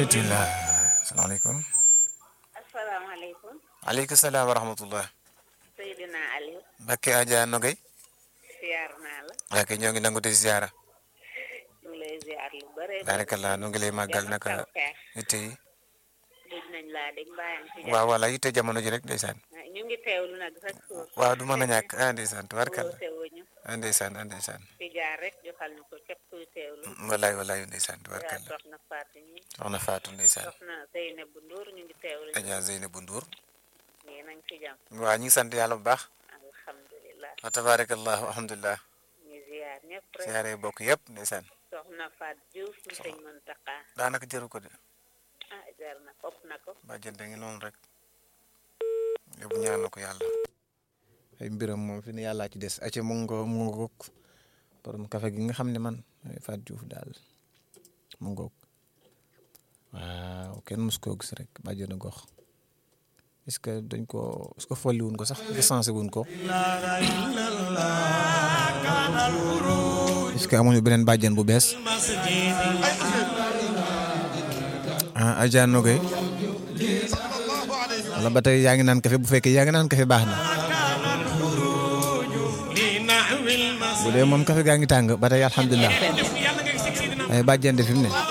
rahmatillah salaamaaleykum asalaamaaleykum aleykum salaam wa rahmatullah Seydina Aliou Bakke Adja Nogay siyaar naa la waa kay ñoo ngi nangu te ziara ñu ngi lay ziar lu bare barakallah nu ngi lay màggal Jàmm ak naka tawfeex. yitte yi dégg nañ laa dégg mbaayam ci waaw wala yitte jamono ji rek ndeysaan jàmm ñu ngi teewlu nag rek suur waaw du mën a ñàkk ah ndeysaan tubarkalla woote wuñu ah ndeysaan ah ndeysaan fi jaar rek joxal ñu ko képp kuy teewlu walaay walaay ndeysaan yaa tubarkalla soxna Fatou ñi soxna Fatou ndeysaan soxna Zeynab bu Ndour ñu ngi teewlu Adja Zeynabou Ndour nii nañ ci jàmm waaw ñu ngi sant yàlla bu baax alhamdulilah wa tabarakallahu alhamdulilah ñu ziar ñëpp rek siyaare bokk yëpp ndeysaan soxna Fatou Diouf mu sëñ Mountakha daanaka jëru ko de ah jar na fopp na ko ba jënde ngi noonu rek yóbbu ñaan na ko yàlla ay mbiram moom fi ne yàllaa ci des ace mu ngi ko mu ngi ko borom kafe gi nga xam ne man Fatou Diouf daal mu ngoog waaw kenn mus koo gis rek bàjjenu gox est-ce que dañ ko est-ce que folli wuñ ko sax recensé wuñ ko est-ce que amuñu beneen bàjjen bu bees ah Adja Nogay wala ba tey yaa ngi naan kafe bu fekkee yaa ngi naan kafe baax na bu dee moom kafe gaa ngi tàng ba tey alhamdulilah ay bàjjen de fi mu ne